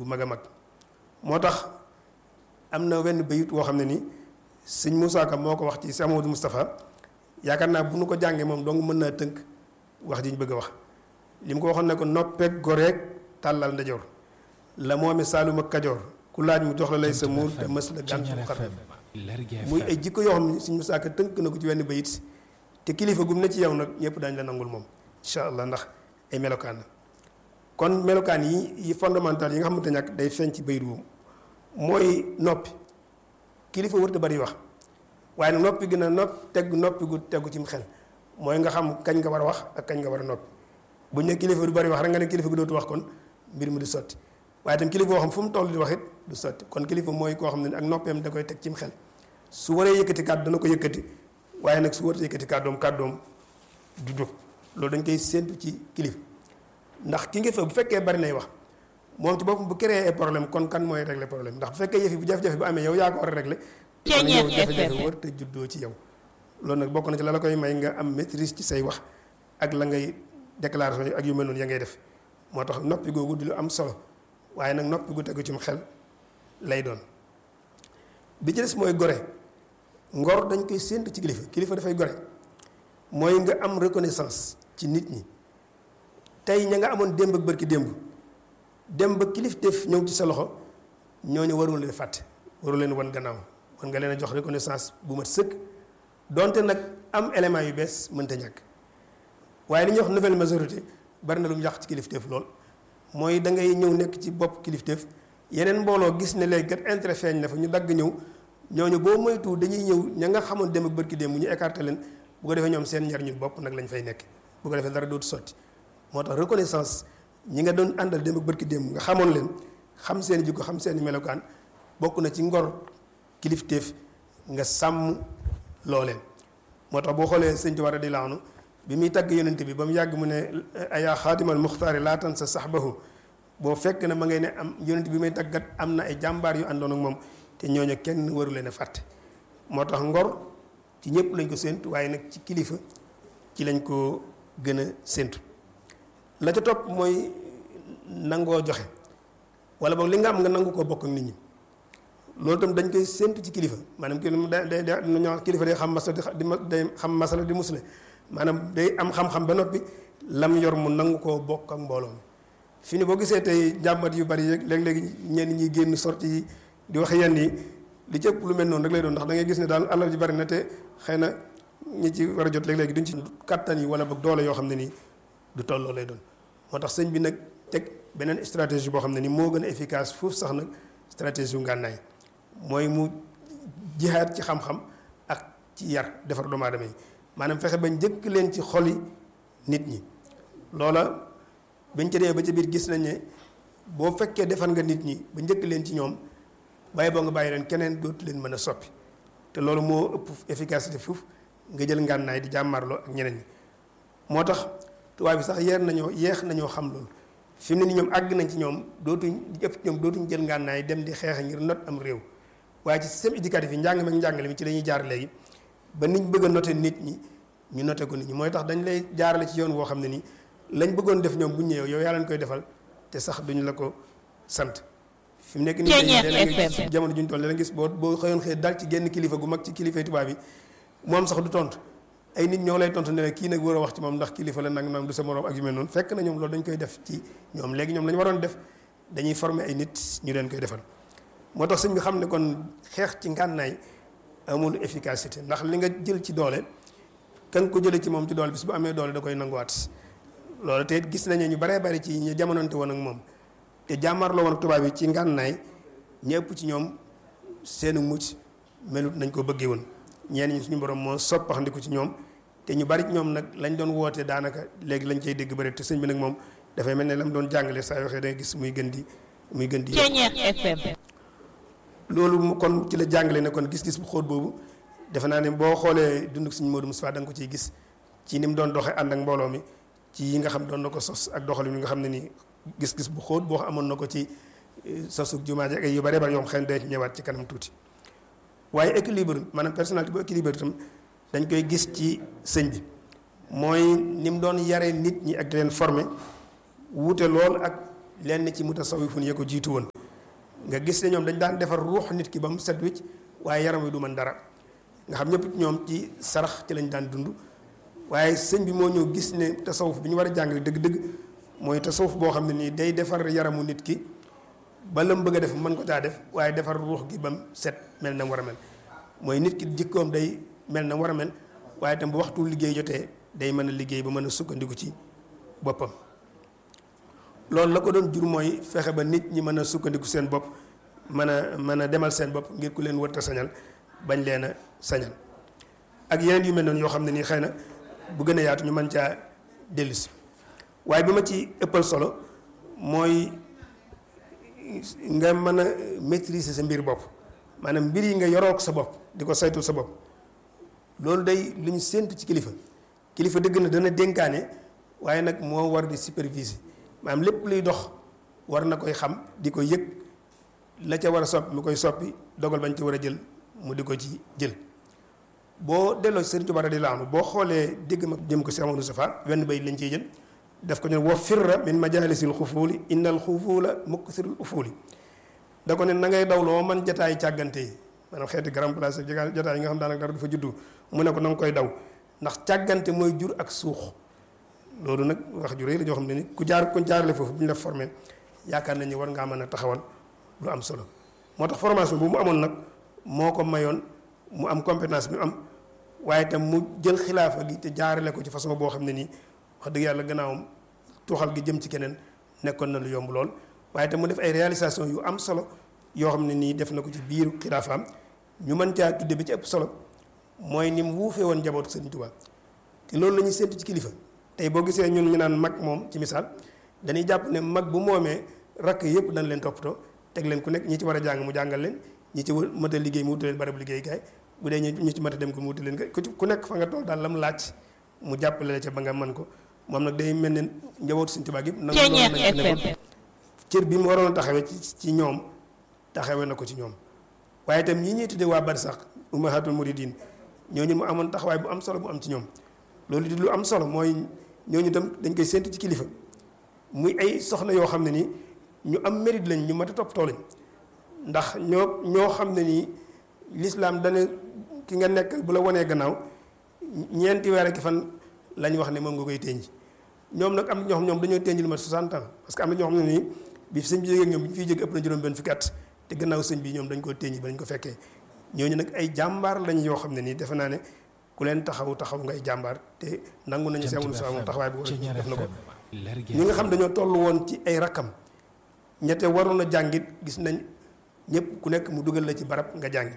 bu mag a mag moo tax am na wenn bayit woo xam ne ni sëñ Moussa Ka moo ko wax ci Amadou Moustapha yaakaar naa bu nu ko jàngee moom dong mën naa tënk wax ji ñu bëgg a wax li mu ko waxoon ne ko noppeeg goreeg tàllal ndajoor la moome Saalum ak Kajoor ku laaj mu jox la lay sa muur te mës la gàntu xar muy ay jikko yoo xam ne sëñ Moussa Ka tënk na ko ci wenn bayit te kilifa gum ne ci yow nag ñëpp daañu la nangul moom incha allah ndax ay melokaan la kon melokaan yi yi fondamental yi nga xamante ñàkk day feeñ ci bayit woowu mooy noppi kilifa wërta bari wax waaye nag noppi gi na nopp teg noppi gu tegu cim xel mooy nga xam kañ nga war a wax ak kañ nga war a noppi buñ ne kilifa du bari wax rek nga ne kilifa gi dootu wax kon mbir mi du sotti waaye tam kilifa boo xam fu mu toll di wax it du sotti kon kilifa mooy koo xam ne ak noppeem da koy teg cim xel su waree yëkkati kàddu dana ko yëkkati waaye nag su waree yëkkati kàddoom kàddoom du jóg loolu dañ koy séentu ci kilifa ndax ki nga fa bu fekkee bari nay wax moom ci boppam bu créé ay problème kon kan mooy régler problème ndax bu fekkee yëf yi bu jafe-jafe bu amee yow yaa ko war a régler kon yow jafe-jafe war te juddoo ci yow loolu nag bokk na ci la la koy may nga am maîtrise ci say wax ak la ngay déclaration ak yu mel noonu ya ngay def moo tax noppi googu di lu am solo waaye nag noppi gu tegu ci xel lay doon bi ci des mooy gore ngor dañ koy séentu ci kilifa kilifa dafay gore mooy nga am reconnaissance ci nit ñi tey ña nga amoon démb ak bërki démb dem ba kilifteef ñëw ci sa loxo ñooñu warul leen fàtte warul leen wan gannaaw war nga leen a jox reconnaissance bu mat sëkk donte nag am élément yu bees mënta ñàkk waaye li ñuy wax nouvelle majorité bari na lu mu yàq ci kilifteef lool mooy da ngay ñëw nekk ci bopp kilifteef yeneen mbooloo gis ne léegi kat intérêt feeñ na fa ñu dagg ñëw ñooñu boo moytu dañuy ñëw ña nga xamoon dem ak bërki démb ñu écarté leen bu ko defee ñoom seen njariñu bopp nag lañ fay nekk bu ko defee dara dootu sotti moo tax reconnaissance ñi nga doon àndal dem ak bërki démb nga xamoon leen xam seen jikko xam seen melokaan bokk na ci ngor kilifteef nga sàmm looleen moo tax boo xoolee sëñ Tuubaa di laanu bi muy tagg yonent bi ba mu yàgg mu ne ayaa xaadimal muxtaari laatan sa saxbahu boo fekk na ma ngay ne am yonent bi may taggat am na ay jàmbaar yu àndoon ak moom te ñooñu kenn waru leen a fàtte moo tax ngor ci ñëpp lañ ko séentu waaye nag ci kilifa ci lañ ko gën a séentu la ca topp mooy nangoo joxe wala boog li nga am nga nangu koo bokk ak nit ñi loolu itam dañ koy séentu ci kilifa maanaam kii day day day ñoo kilifa day xam masala di day xam masala di musle maanaam day am xam-xam ba noppi lam yor mu nangu koo bokk ak mbooloo mi fi ni boo gisee tey jàmbat yu bari yeeg léeg-léegi ñenn ñi génn sorti yi di wax yenn yi li ci ëpp lu mel noonu rek lay doon ndax da ngay gis ne daal alal ji bari na te xëy na ñi ci war a jot léeg-léegi duñ ci kattan yi wala boog doole yoo xam ne nii du tolloo lay doon moo tax sëñ bi nag teg beneen stratégie boo xam ne ni moo gën a efficace foofu sax nag stratégie yu ngànnaay mooy mu jihaat ci xam-xam ak ci yar defar doomu aadama yi maanaam fexe ba njëkk leen ci xoli nit ñi loola bañ ca dee ba ca biir gis nañ ne boo fekkee defar nga nit ñi ba njëkk leen ci ñoom bàyyi boo nga bàyyi leen keneen dootu leen mën a soppi te loolu moo ëpp efficacité foofu nga jël ngànnaay di jàmmarloo ak ñeneen ñi moo tax tubaab bi sax yeer nañoo yeex nañoo xam loolu fi mu ne ni ñoom àgg nañ ci ñoom dootuñ ëpp ñoom dootuñ jël ngànnaay dem di xeex ngir not am réew waaye ci système éducatif yi njàng meeg njàngale mi ci la ñuy jaar léegi ba niñ bëgg a noté nit ñi ñu noté ko nit ñi mooy tax dañ lay jaarale ci yoon woo xam ne nii lañ bëggoon def ñoom bu ñëwee yow yaa leen koy defal te sax duñu la ko sant fi mu nekk nii dañuy jamono juñ toll la gis boo boo xëyoon xëy dal ci genn kilifa gu mag ci kilifay tubaab yi moom sax du tontu ay nit ñoo lay tontu ne kii nag war a wax ci moom ndax kilifa la nag nag du sa morom ak yu mel noonu fekk na ñoom loolu dañ koy def ci ñoom léegi ñoom la ñu waroon def dañuy former ay nit ñu leen koy defal moo tax sëñ bi xam ne kon xeex ci ngànnaay amul efficacité ndax li nga jël ci doole kan ko jëlee ci moom ci doole bis bu amee doole da koy nanguwaat loolu te gis nañu ñu baree bari ci ñu jamonante woon ak moom te jàmmarloo woon ak tubaab yi ci ngànnaay ñëpp ci ñoom seenu mucc melut nañ ko bëggee woon ñeen ñi suñu borom moo soppaxandiku ci ñoom te ñu bari ci ñoom nag lañ doon woote daanaka léegi lañ cay dégg bëri te sëñ bi nag moom dafay mel ne la mu doon jàngale saa yoo xam da nga gis muy gën di muy gën di loolu kon ci la jàngale ne kon gis-gis bu xóot boobu defe naa ne boo xoolee dunduk suñu Modou Moustapha da nga ko ciy gis ci ni mu doon doxee ànd ak mbooloo mi ci yi nga xam doon na ko sos ak doxalin yi nga xam ne nii gis-gis bu xóot boo amoon na ko ci sosuk jumaa ji ak yu bare bare yoo xam xëy na ñëwaat ci kanam tuuti waaye équilibre maanaam personnalité bu équilibre itam dañ koy gis ci sëñ bi mooy ni mu doon yare nit ñi ak di leen former wuute lool ak lenn ci mutasawifun ya ko jiitu woon nga gis ne ñoom dañ daan defar ruux nit ki ba mu set wicc waaye yaram wi du mën dara nga xam ñëpp ñoom ci sarax ci lañ daan dund waaye sëñ bi moo ñëw gis ne tasawuf bi ñu war a jàngale dëgg-dëgg mooy tasawuf boo xam ne nii day defar yaramu nit ki ba la mu bëgg a def mën ko caa def waaye defar ruux gi ba mu set mel na mu war a mel mooy nit ki jikkoom day mel na mu war a mel waaye itam bu waxtu liggéey jotee day mën a liggéey ba mën a sukkandiku ci boppam loolu la ko doon jur mooy fexe ba nit ñi mën a sukkandiku seen bopp mën a mën a demal seen bopp ngir ku leen wërta sañal bañ leen a sañal ak yeneen yu mel noonu yoo xam ne nii xëy na bu gën a yaatu ñu mën caa dellusi waaye bi ma ci ëppal solo mooy nga mën a maîtriser sa mbir bopp maanaam mbir yi nga yorook sa bopp di ko saytul sa bopp loolu day lu ñu séentu ci kilifa kilifa dëgg na dana dénkaane waaye nag moo war di superviser maanaam lépp luy dox war na koy xam di ko yëg la ca war a soppi mu koy soppi dogal bañ ci war a jël mu di ko ci jël boo delloo Sëriñ Tuubaa radiyallaahu anhu boo xoolee dégg ma jëm ko si Amadou Safa wenn bay lañ ciy jël def ko ne wa firra min majalisil xufuuli innal xufuula muksirul ufuuli da ko ne na ngay dawloo man jataay càggante yi maanaam xeeti grand place jataay yi nga xam daanaka dara du fa juddu mu ne ko na nga koy daw ndax càggante mooy jur ak suux loolu nag wax ju rëy la joo xam ne ni ku jaar ku jaarale foofu bu ñu la formé yaakaar nañu war ngaa mën a taxawal lu am solo moo tax formation bu mu amoon nag moo ko mayoon mu am compétence bi mu am waaye itam mu jël xilaafa gi te jaarale ko ci façon boo xam ne nii wax dëgg yàlla gannaawam tuuxal gi jëm ci keneen nekkoon na lu yomb lool waaye itam mu def ay réalisation yu am solo yoo xam ne nii def na ko ci biiru xilaafaam ñu mën caa tudde bi ci ëpp solo mooy ni mu wuufee woon njabootu Sëriñ Tuubaa te loolu la ñuy séntu ci kilifa tey boo gisee ñun ñu naan mag moom ci misaal dañuy jàpp ne mag bu moomee rakk yëpp dañ leen toppatoo teg leen ku nekk ñi ci war a jàng mu jàngal leen ñi ci mët a liggéey mu wutal leen barabu liggéeykaay bu dee ñi ci mët a dem ko mu wutal leen ku nekk fa nga toll daal lam laaj mu jàppale la ca ba nga mën ko moom nag day mel ne njabootu Sëriñ Tuubaa gi nangu nañ ko cër bi mu waroon a taxawee ci ci ñoom taxawee na ko ci ñoom waaye itam ñi ñuy tuddee waa barsax ummahatul muridin ñooñu mu amoon taxawaay bu am solo bu am ci ñoom loolu di lu am solo mooy ñooñu itam dañ koy séntu ci kilifa muy ay soxna yoo xam ne nii ñu am mérite lañ ñu mat a toppatoo lañ ndax ñoo ñoo xam ne nii lislaam dana ki nga nekkal bu la wanee gannaaw ñeenti weer ak fan lañ wax ne moom nga koy tënj ñoom nag am na ñoo xam ñoom dañoo tënj lu mat 60 ans parce que am na ñoo xam ne nii bi sëñ bi jógee ñoom bi ñu fiy jóge ëpp na juróom benn fukki at te gannaaw sëñ bi ñoom dañ koo tënj ba dañ ko fekkee ñooñu nag ay jàmbaar lañ yoo xam ne nii defe naa ne ku leen taxaw taxaw ngay jàmbaar te nangu nañu si amul moom taxawaay bu war a def na ko ñi nga xam dañoo toll woon ci ay rakkam ñette waroon a jàngit gis nañ ñëpp ku nekk mu dugal la ci barab nga jàngi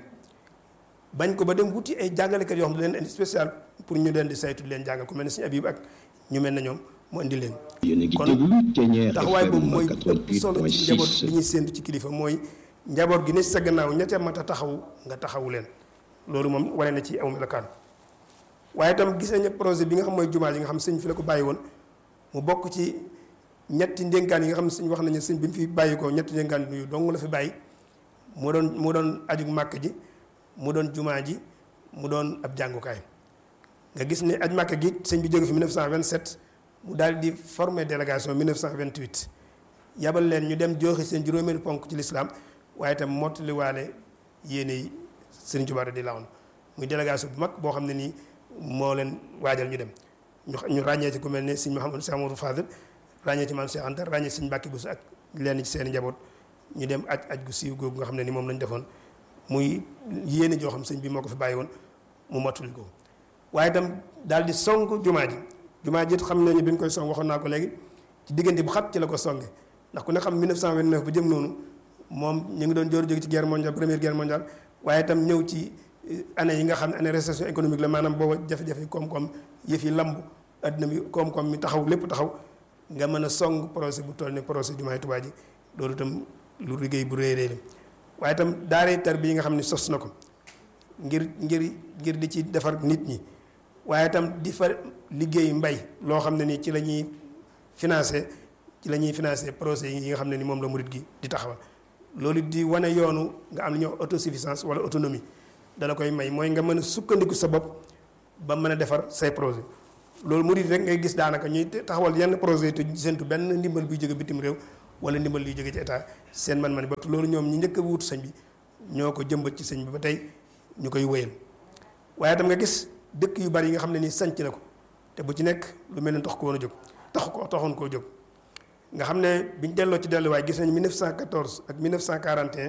bañ ko ba dem wuti ay jàngalekat yoo xam ne leen indi spécial pour ñu leen di saytu leen jàngal ku mel ne suñu Abib ak ñu mel ne ñoom mu indi leen kon taxawaay boobu mooy ëpp solo ci njaboot li ñuy séentu ci kilifa mooy njaboot gi ne sa gannaaw ñette mat a taxaw nga taxawu leen loolu moom wane na ci aw melokaan waaye itam gis nañu projet bi nga xam mooy jumaa yi nga xam sëñ fi la ko bàyyi woon mu bokk ci ñetti ndénkaan yi nga xam ne sëñ wax nañu sëñ bi mu fi bàyyi ko ñetti ndénkaan yu dong la fi bàyyi mu doon mu doon aju màkk ji mu doon jumaa ji mu doon ab jàngukaay nga gis ne aj màkk gi sëñ bi jóge fi 1927 mu daal di former délégation 1928 yabal leen ñu dem joxe seen juróomeelu ponk ci lislaam waaye itam mottaliwaale yéene yi sëriñ Tuubaa di lawoon muy délégation bu mag boo xam ne nii moo leen waajal ñu dem ñu ñu ràññee ci ku mel ne sëñ Mouhamadou Cheikh Amadou Fadel ràññee ci maam Cheikh Anta ràññee sëñ Mbàkke Buso ak lenn ci seen njaboot ñu dem aj aj gu siiw googu nga xam ne ni moom lañ defoon muy yéene joo xam sëñ bi moo ko fi bàyyi woon mu mottali ko waaye itam daal di song jumaa ji jumaa ji xam nañu bi ñu koy song waxoon naa ko léegi ci diggante bu xat ci la ko songe ndax ku ne xam 1929 ba jëm noonu moom ñu ngi doon jóor jóge ci guerre mondiale première guerre mondiale waaye itam ñëw ci année yi nga xam ne année récession économique la maanaam booba jafe-jafe koom-koom yëf yi lamb adduna bi koom-koom mi taxaw lépp taxaw nga mën a song projet bu toll ne projet jumaay Tuubaa ji loolu itam lu liggéey bu réy réy la waaye itam daaree tar bi yi nga xam ne sos na ko ngir ngir ngir di ci defar nit ñi waaye itam di fa liggéey mbay loo xam ne ni ci la ñuy financé ci la ñuy financé projet yi nga xam ne ni moom la murit gi di taxawal loolu di wane yoonu nga am lu ñuy wax autosuffisance wala autonomie dala koy may mooy nga mën a sukkandiku sa bopp ba mën a defar say projet loolu murit rek ngay gis daanaka ñuy taxawal yenn projet te séntu benn ndimbal buy jóge bitim réew wala ndimbal luy jóge ci état seen man-man ba loolu ñoom ñi njëkk a wuutu sëñ bi ñoo ko jëmbat ci sëñ bi ba tey ñu koy wéyal waaye tam nga gis dëkk yu bari yi nga xam ne nii sanc na ko te bu ci nekk lu mel ne tax ko woon a jóg tax ko taxoon koo jóg nga xam ne biñ delloo ci delluwaay gis nañ 1914 ak 1941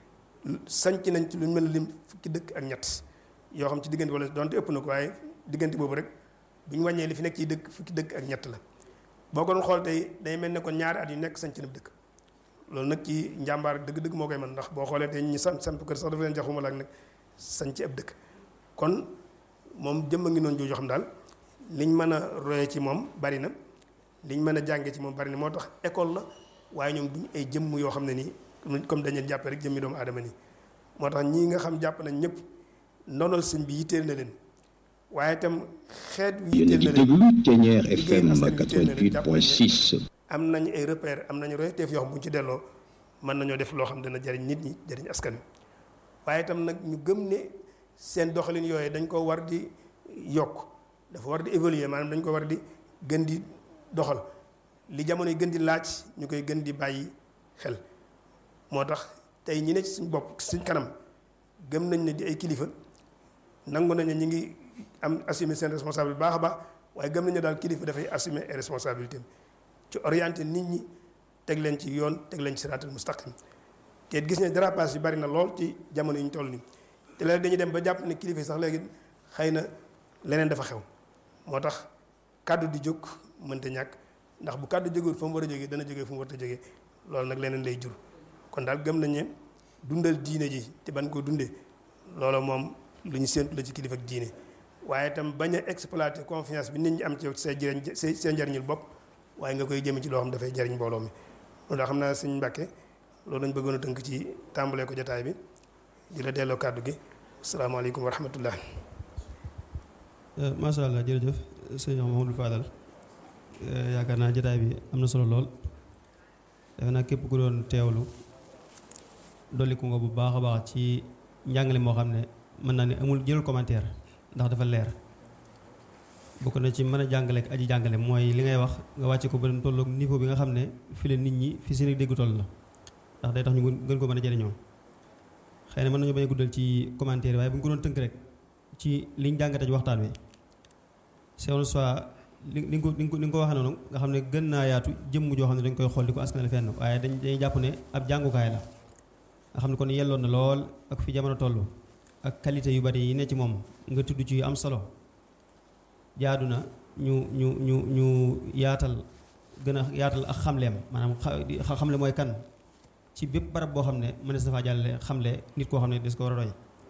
sanc nañ ci lu mel lim fukki dëkk ak ñett yoo xam ci diggante wala donte ëpp na ko waaye diggante boobu rek bu ñu wàññee li fi nekk ci dëkk fukki dëkk ak ñett la boo ko doon xool tey day mel ne kon ñaari at yu nekk sanc na dëkk loolu nag ci njàmbaar dëgg-dëgg moo koy mën ndax boo xoolee tey ñi sant sant kër sax dafa leen jaxuma la ak nag sanc ab dëkk kon moom jëmm a ngi noonu jooju xam daal liñ mën a roye ci moom bari na liñ mën a jànge ci moom bari na moo tax école la waaye ñoom duñ ay jëmm yoo xam ne nii comme dañu jàppe rek jëmmi doomu aadama nii moo tax ñii nga xam jàpp nañ ñëpp ndonol sëñ bi yitteel na leen waaye itam xeet wi yéen a yitteel ngi na leen déglu Ténière liggéey FM askan wi yitteel na leen jàpp nañ ne 88.6 am nañ ay repère am nañu royteef yoo xam bu ñu ci delloo mën nañoo def loo xam dana jariñ nit ñi jariñ askan wi waaye itam nag ñu gëm ne seen doxalin yooyu dañ ko war di yokk dafa war di évoluer maanaam dañ ko war di gën di doxal li jamono yi gën di laaj ñu koy gën di bàyyi xel moo tax tey ñi ne ci suñ bopp suñ kanam gëm nañ ne di ay kilifa nangu nañ ne ñi ngi am assumer seen responsabilité baax a baax waaye gëm nañ ne daal kilifa dafay assumer ay responsabilités ci orienté nit ñi teg leen ci yoon teg leen ci siraatal mustaqim te gis ne dérapage yi bari na lool ci jamono yi ñu toll nii te léegi dañuy dem ba jàpp ne kilifa yi sax léegi xëy na leneen dafa xew moo tax kàddu di jóg mënta ñàkk ndax bu kàddu jógewul fa mu war a jógee dana jógee fu mu war a jógee loolu nag leneen lay jur kon daal gëm nañ ne dundal diine ji te ban ko dundee loolu moom lu ñu séentu la ci kilifa ak diine waaye itam bañ a exploiter confiance bi nit ñi am ci yow ci say jëriñ say say njariñul bopp waaye nga koy jëme ci loo xam dafay jariñ mbooloo mi loolu daa xam naa sëñ Mbàkke loolu lañ bëggoon a tënk ci tàmbalee ko jotaay bi di la delloo kàddu gi asalaamaaleykum wa rahmatullah macha allah jërëjëf sëñ Mamadou Fadal yaakaar naa jotaay bi am na solo lool defe naa képp ku doon teewlu dolliku nga bu baax a baax ci njàngale moo xam ne mën naa ne amul jëlul commentaire ndax dafa leer bokk na ci mën a jàngale ak aji jàngale mooy li ngay wax nga wàcce ko ba dem tolloog niveau bi nga xam ne fi leen nit ñi fi seen dégg toll la ndax day tax ñu gën ko mën a jëriñoo xëy na mën nañu bañ a guddal ci commentaire waaye bu ñu ko doon tënk rek ci liñ jàngate ci waxtaan wi c'est soit li li nga ko li nga ko li nga ko waxee noonu nga xam ne gën naa yaatu jëmm joo xam ne dañ koy xool di ko askanale fenn waaye dañ dañuy jàpp ne ab jàngukaay la nga xam ne kon yelloon na lool ak fi jamono toll ak qualité yu bari yi ne ci moom nga tudd ci yu am solo jaadu na ñu ñu ñu ñu yaatal gën a yaatal ak xamleem maanaam xa xamle mooy kan ci bépp barab boo xam ne mënees na faa jàllale xamle nit koo xam ne des ko war a roy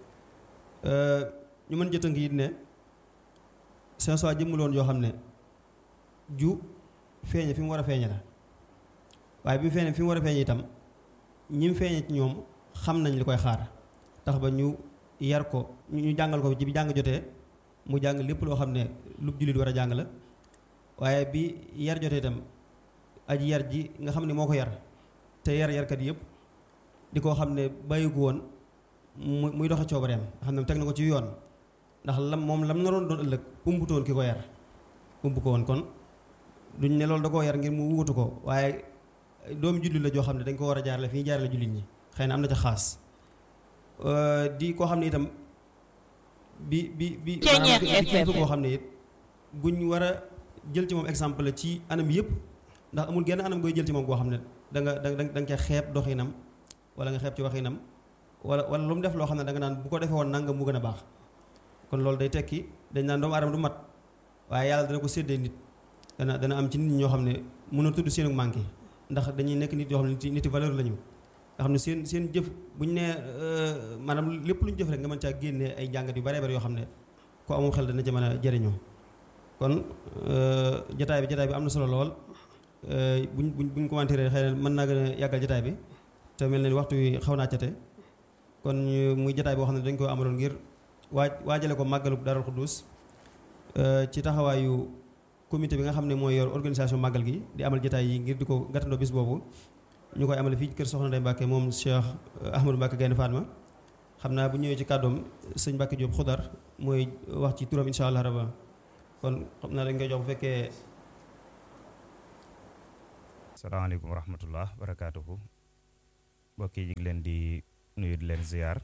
ñu mën jëtënk it ne c'est soit jëmmuloon yoo xam ne ju feeñe fi mu war a feeñe la waaye bi mu feeñe fi mu war a feeñe itam ñi mu feeñe ci ñoom xam nañ li koy xaar tax ba ñu yar ko ñu jàngal ko ci bi jàng jotee mu jàng lépp loo xam ne lu jullit war a jàng la waaye bi yar jotee itam aji yar ji nga xam ne moo ko yar te yar yarkat yëpp di koo xam ne bàyyi ko woon mu muy doxe coobareem nga xam ne teg na ko ci yoon ndax lam moom lam naroon doon ëllëg umbutoon ki ko yar umb ko woon kon duñ ne loolu da koo yar ngir mu wutu ko waaye doomu jullit la joo xam ne dañ ko war a jaarale fi ñu jaarale jullit ñi xëy na am na ca xaas di koo xam ne itam bi bi bi maanaam di kilifa koo xam ne it guñ war a jël ci moom exemple la ci anam yëpp ndax amul genn anam gooy jël ci moom goo xam ne da nga da nga da nga ca xeeb doxinam wala nga xeeb ci waxinam wala wala lu mu def loo xam ne da nga naan bu ko defee woon nangam mu gën a baax kon loolu day tekki dañ naan doomu aadama du mat waaye yàlla dana ko séddee nit dana dana am ci nit ñoo xam ne mën a tudd seenu manqué ndax dañuy nekk nit yoo xam ne nit valeur la ñu nga xam ne seen seen jëf bu ñu nee maanaam lépp lu ñu jëf rek nga mën caa génnee ay jàngat yu bare bare yoo xam ne ko amul xel dana ca mën a jëriñoo kon jataay bi jataay bi am na solo lool buñ buñ buñ commentaire xëy na mën naa gën a yàggal jataay bi te mel na ni waxtu wi xaw naa cate kon muy jataay boo xam ne dañ ko amaloon ngir waaj waajale ko màggalu Daarul Xuddus ci taxawaayu comité bi nga xam ne mooy yor organisation màggal gi di amal jataay yi ngir di ko gàttandoo bis boobu ñu koy amale fii kër Soxna Ndeye Mbacke moom Cheikh Ahmadou Mbacke Gaynde Fatma xam naa bu ñëwee ci kàddoom sëñ Mbacke Diop xudar mooy wax ci turam insha allah rabba kon xam naa dañ koy jox bu fekkee salaamaaleykum wa rahmatullah barakaatuhu mbokk yi ñu ngi leen di nuyu di leen ziar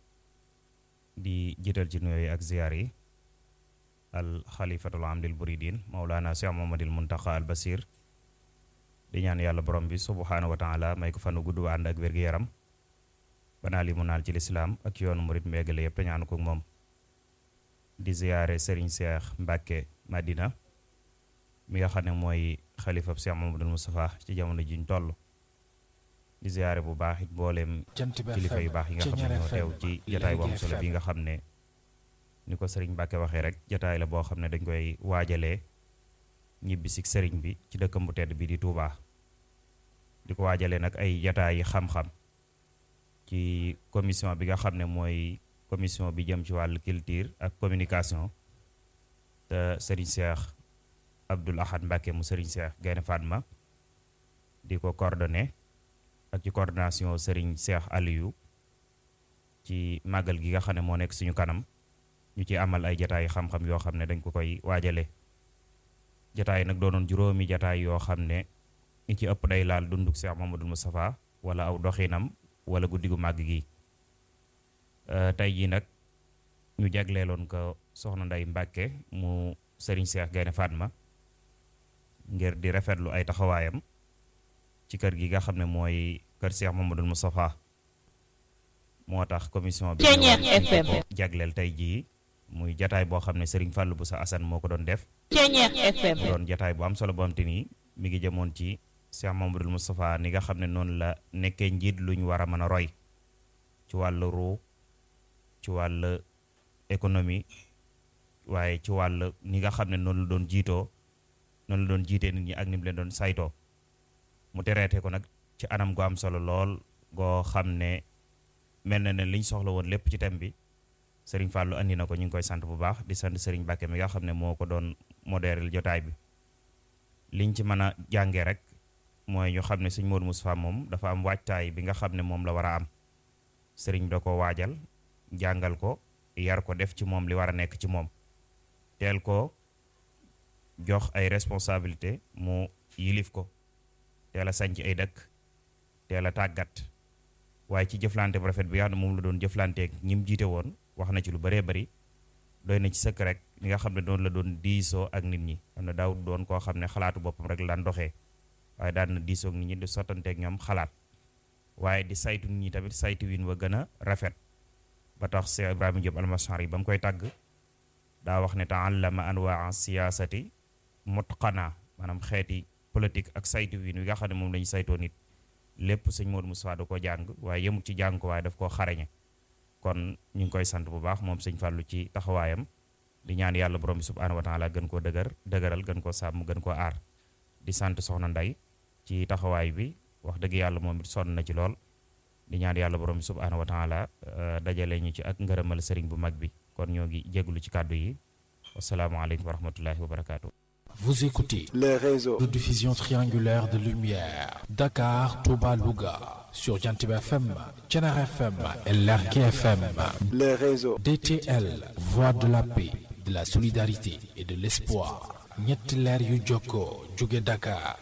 di jiital ci nuyoo yi ak ziar yi al xalifatul am lil buridin maulana cheikh mamadil muntaqa al basir di ñaan yàlla borom bi subhanahu wa taala may ko fanu gudd ànd ak wér-gu-yaram banaa li mu naal ci lislaam ak yoonu murit mbéegale yëpp te ñaanu ko moom di ziyaare sëriñ Cheikh Mbacke Madina mi nga xam ne mooy xalifab Cheikh Mamadou Moustapha ci jamono jiñ toll di ziyaare bu baax it mbooleem kilifa yu baax yi nga xam ne ñoo teew ci jataay bu am solo bi nga xam ne ni ko sëriñ Mbacke waxee rek jataay la boo xam ne dañ koy waajalee ñibbi si sëriñ bi ci dëkkam bu tedd bi di Touba di ko waajalee nag ay jataay yi xam-xam ci commission bi nga xam ne mooy commission bi jëm ci wàllu culture ak communication te Serigne Cheikh Abdoul Ahad Mbacke mu Serigne Cheikh Gaynde Fatma di ko coordonné ak ci coordination Serigne Cheikh Aliou ci màggal gi nga xam ne moo nekk suñu kanam ñu ci amal ay jataay xam-xam yoo xam ne dañ ko koy waajale jataay nag doonoon juróomi jataay yoo xam ne ñi ci ëpp day laal dunduk Cheikh Mamadou Moustapha wala aw doxinam wala guddi gu màgg gi tey jii nag ñu jagleeloon ko soxna Nday Mbàkke mu sëriñ Seex Gaynde Fatma ngir di rafetlu ay taxawaayam ci kër gi nga xam ne mooy kër Seex Mamadou Moustapha moo tax commission bi ko jagleel tey jii muy jataay boo xam ne sëriñ Fàllu bu sa Asan moo ko doon def mu doon jataay bu am solo boo am te nii mi ngi jëmoon ci Cheikh Mamadou Moustapha ni nga xam ne noonu la nekkee njiit lu ñu war a mën a roy ci wàllu ruu ci wàllu économie waaye ci wàll ni nga xam ne noonu la doon jiitoo noonu la doon jiitee nit ñi ak ni mu leen doon saytoo mu tereete ko nag ci anam gu am solo lool goo xam ne mel na ne liñ soxla woon lépp ci thème bi sëriñ Fallou andi na ko ñu ngi koy sant bu baax di sant sëriñ Mbacke mi nga xam ne moo ko doon modérel jotaay bi liñ ci mën a jàngee rek mooy ñu xam ne sëñ Modou Moustapha moom dafa am waajtaay bi nga xam ne moom la war a am sëriñ da ko waajal jàngal ko yar ko def ci moom li war a nekk ci moom teel ko jox ay responsabilité mu yilif ko teel a sañc ay dëkk teel a tàggat waaye ci jëflante bu rafet bi nga xam ne moom la doon jëflanteek ñi mu jiite woon wax na ci lu bëree bëri doy na ci sëkk rek li nga xam ne doon la doon diisoo ak nit ñi xam ne daaw doon koo xam ne xalaatu boppam rek la daan doxee waaye daan na diisoo ak nit ñi di sottanteek ñoom xalaat waaye di saytu nit ñi tamit saytu win wa gën a rafet ba tax Cheikh Ibrahima Diop almasari ba mu koy tàgg daa wax ne taallama anwaa siyaasati mutqana maanaam xeeti politique ak saytu win wi nga xam ne moom la ñu saytoo nit lépp sëñ Modou Moustapha da ko jàng waaye yemut ci jàng ko waaye daf koo xarañe kon ñu ngi koy sant bu baax moom sëñ Fallou ci taxawaayam di ñaan yàlla borom bi subhaanahu wa taala gën koo dëgër dëgëral gën koo sàmm gën koo aar di sant soxna Nday ci taxawaay bi wax dëgg yàlla moom it sonn na ci lool di ñaan yàlla borom bi subhaanahu wa taala dajale ñu ci ak ngërëmal sëriñ bu mag bi kon ñoo ngi jégalu ci kàddu yi wasalaamaaleykum wa rahmatullahi wa barakaatu. Vous écoutez les réseaux de diffusion triangulaire de lumière Dakar, Touba, Louga sur Jantiba FM, Thiénaba FM et Lergui FM. les réseaux DTL, voix de la paix, de la solidarité et de l'espoir. ñetti leer yu jokkoo jóge Dakar,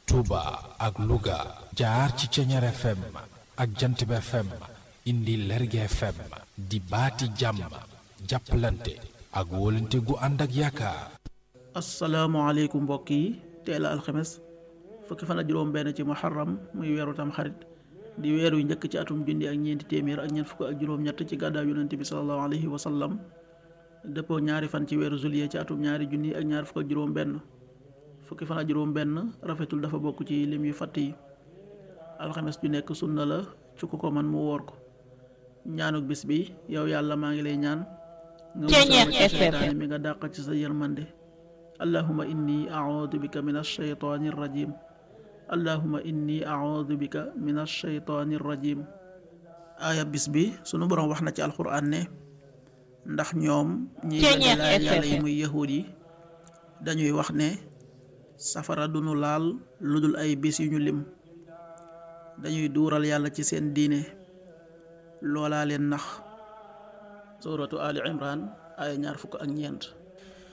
Touba ak Louga jaar ci Thiénaba FM ak Jantiba FM indi Lergui FM di baati jàmm jàppalante ak wóolante gu ànd ak yaakaar. asalaamaaleykum mbokk yi teel a alxames fukki fan ak juróom benn ci muharram muy weeru tam xarit di weer yu njëkk ci atum junni ak ñeenti téeméer ak ñeent fukk ak juróom-ñett ci gàddaa yonente bi salallahu alayhi wa sallam dëppoo ñaari fan ci weeru juillet ci atum ñaari junni ak ñaar fukk ak juróom benn fukki fan ak juróom benn rafetul dafa bokk ci lim yu fatt yi alxames ju nekk sunna la ci ku ko man mu woor ko ñaanuk bis bi yow yàlla maa ngi lay ñaan nga musal ma ci seytaane mi nga dàq ci sa yërmande allahuma inni audu bika min alsheytaani irrajim allahuma inni audu bika min alsheytaani irrajim aaya bis bi sunu boroom wax na ci alquran ne ndax ñoom ñi laaj yàlla yi muy yahuud yi dañuy wax ne safara dunu laal lu dul ay bis yu ñu lim dañuy duural yàlla ci seen diine loolaa leen nax suratu ali imran aaya ñaar fukk ak ñeent